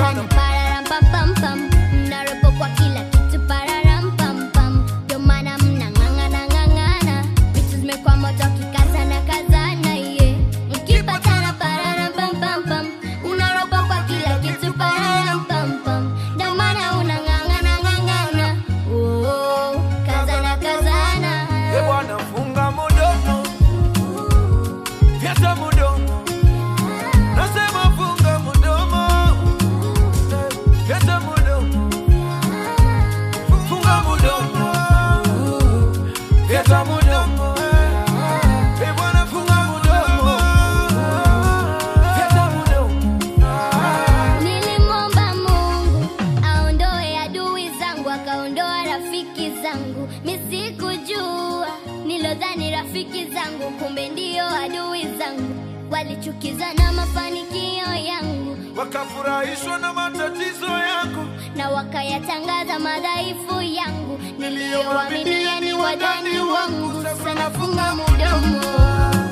sana pararam pam pam pam mnaropo kwa kila kitu pararam pam pam ndio maana mnang'ang'ana ng'ang'ana vitu zimekuwa moto kikazana kazana ye mkipatana pararam pam pam pam unaropo kwa kila kitu pararam pam pam ndio maana unang'ang'ana ng'ang'ana oh, kazana kazana e bwana funga mudomo fyata mudomo nasema funga mudomo fyata mudomo funga mudomo fyata mudomo e bwana funga mudomo fyata mudomo Nilimwomba Mungu aondoe adui zangu, akaondoa rafiki zangu. Misikujua nilodhani rafiki zangu, kumbe ndio adui zangu. Walichukizwa na mafanikio yangu wakafurahishwa na matatizo yangu na wakayatangaza madhaifu yangu. Niliyowaaminia ni wadani wangu, sasa nafunga mudomo.